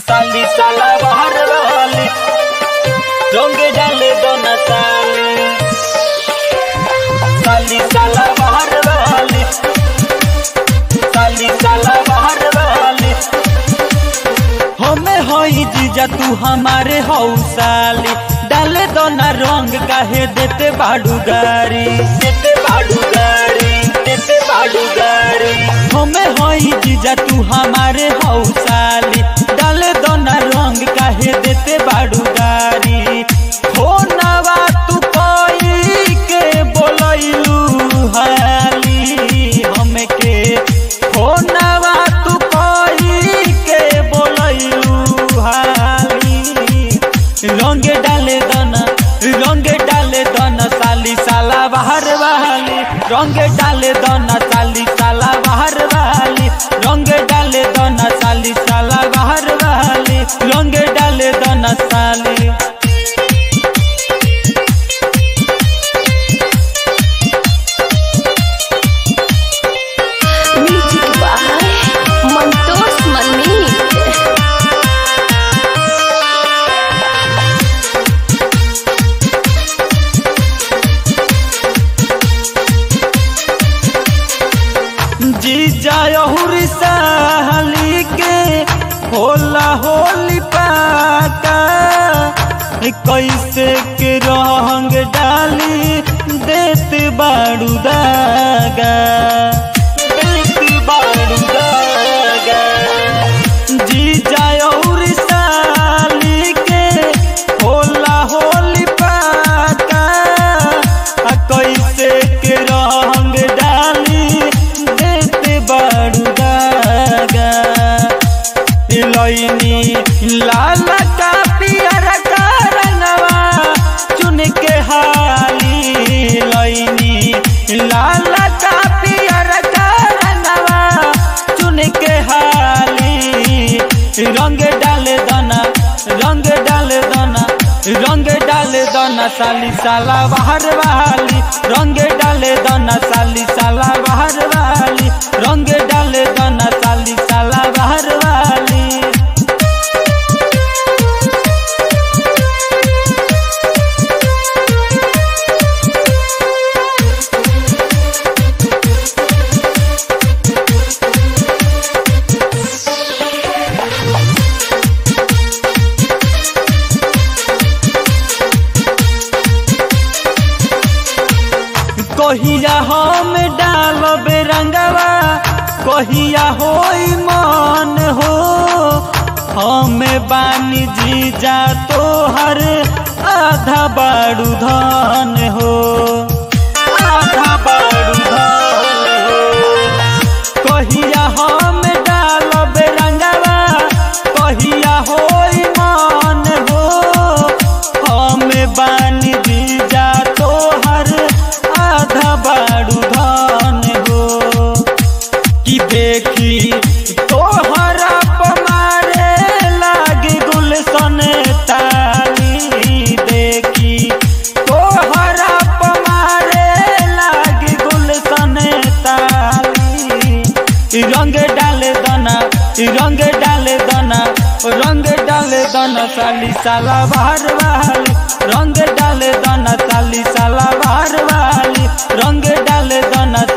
साली साला बाहर वाली रंग डाले दोना साली साली साला बाहर वाली साली साला बाहर वाली हमें हई जीजा तू हमारे हऊ साली डाले दोना रंग काहे देते बाड़ू गारी देते बाड़ू गारी देते बाड़ू गारी हमें हई जीजा तू हमारे हऊ साली डाले दोना रंग काहे देते बाड़ू गारी हो नवा तू कोई के बोलैलू हाली हमके हो नवा तू कोई के बोलैलू हाली रंग डाले दना रंग डाले दना साली साला बाहर वाली रंग डाले दना साली साला बाहर वाली रंग डाले दना साली साला बाहर वाली रंग डाले दना साली म्यूजिक बाय मंतोष मनिक जीजा यहुरी साली के होला होली पाका कैसे के रंग डाली देत बाड़ू दागा देत बाड़ू दागा जीजा यहुरी साली के होला होली पाका आ कैसे के रंग डाली देते बाड़ू दागा लैनी लाल का पियर का रंगवा चुन के हाली लैनी लाल का पियर का रंगवा चुन के हाली रंग डाले दाना रंग डाले दाना रंग डाले दाना साली साला बाहर वाली रंग डाले दाना साली साला बाहर वाली रंग डाले दाना साली साला बाहर वाली कहिया हम डालब रंगवा कहिया होई मन हो हमें बानी जीजा तोहर आधा बाड़ू धन हो आधा बाड़ू धन हो कहिया हम डालब रंगवा कहिया होई मन हो हम बानी दीजा तोहर आधा बाड़ू धन हो कि देखी तोहरा पमारे लागी गुलशन ताली देखी तोहरा पमारे लागी गुलशन ताली रंग डाले दना रंग डाले दना रंग डाले दना साली साला बाहर वाली रंग डाले दना साली साला बाहर वाली रंग डाले दना